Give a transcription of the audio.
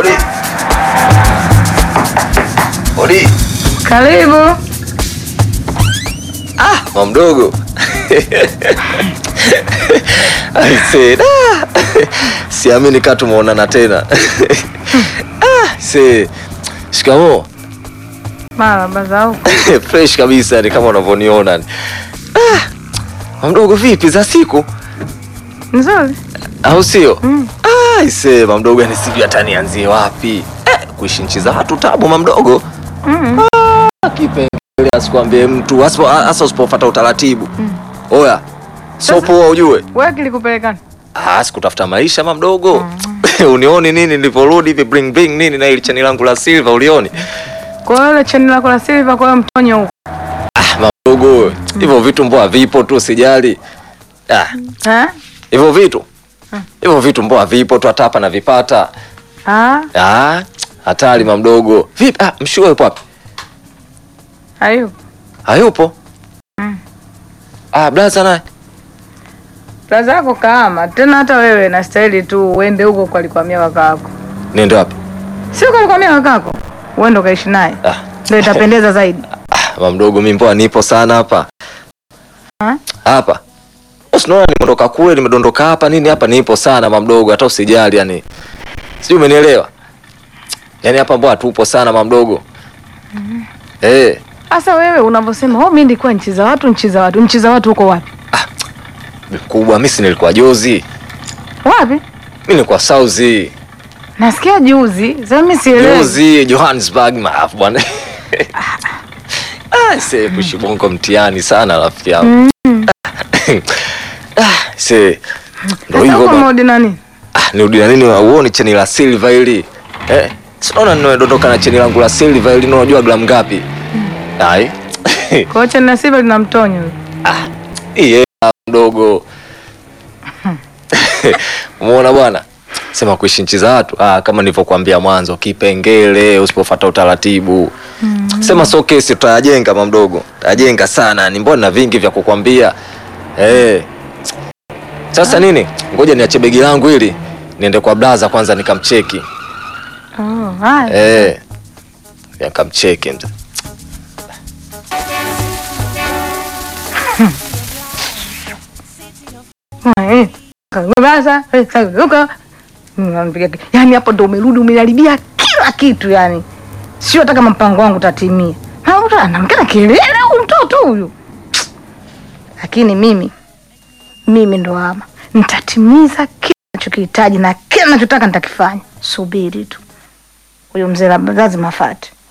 Odi. Odi. Karibu. Ah, mama mdogo. Aise, da. Siamini kama tumeonana tena. Ah, se. Shikamoo. Marahaba za huko. Fresh kabisa ni kama unavyoniona. ni. Ah, mama mdogo vipi za siku? Nzuri. Au sio? Mm. Ah, ise mama mdogo yani sijui hata nianzie wapi. Eh, kuishi nchi za watu tabu mama mdogo. Mm. Kipengele asikwambie mtu hasa hasa usipofuata utaratibu. Oya. Sio poa ujue. Wewe kilikupelekana? Ah, sikutafuta maisha mama mdogo. Unioni nini niliporudi hivi bring bring nini na ile chani langu la silver ulioni? Kwa hiyo ile cheni lako la silver kwa hiyo mtonyo huko. Ah, mama mdogo. Hivyo vitu mboa vipo tu sijali. Ah, Eh? hivyo vitu. Hivyo vitu mboa vipo tu hata hapa na vipata. Ah, Ah, hatari mama mdogo. Vipi? Ah, mshua yupo wapi? hayo. Hayupo. Mm. Ah, blaza naye. Plaza yako kama tena hata wewe na staili tu uende huko kwa alikwamia kakako. Niende wapi? Sio kwa alikwamia kakako. Uende ukaishi naye. Ah, Ndio itapendeza zaidi. ah mama mdogo mimi mboa nipo sana hapa. Ah? Hapa. Usinaona nimeondoka kule, nimedondoka hapa nini hapa nipo sana mama mdogo, hata usijali yani. Sijui umenielewa? Yaani hapa mbona tupo sana mama mdogo. Eh, Sasa wewe unavyosema, "Oh, mimi nilikuwa nchi za watu, nchi za watu, nchi za watu huko wapi?" kubwa mimi si nilikuwa jozi. Wapi? Mimi nilikuwa Sauzi. Nasikia juzi. Sasa mimi sielewi. Jozi Johannesburg maafu bwana. Ah, se kushibongo mtihani sana rafiki yangu. Ah, se ndio Sasa hivyo huko bwana. modi nani? Ah, nirudi na nini uone cheni la silver hili. Eh, sinaona nimedondoka na cheni langu la silver hili unajua gramu ngapi? Ai. Kwa hiyo cheni la silver lina mtonyo. Ah, iye mdogo. Umeona bwana? Sema kuishi nchi za watu. Ah, kama nilivyokuambia mwanzo, kipengele usipofuata utaratibu. Sema so kesi tutayajenga mama mdogo. Tutayajenga sana. Ni mbona na vingi vya kukwambia. Eh. Sasa nini? Ngoja niache begi langu hili. Niende kwa blaza kwanza nikamcheki. Oh, haya. Eh. Nikamcheki mzee. Eh, Basa, eh, sasa, Unanipiga ki- Yaani hapo ndo umerudi umeharibia kila kitu yani. Sio hata kama mpango wangu utatimia. Na mtu anaongea kelele huyu mtoto huyu. Lakini mimi mimi ndo ama nitatimiza kila ninachokihitaji na kila ninachotaka nitakifanya. Subiri tu. Huyo mzee labda lazima afate.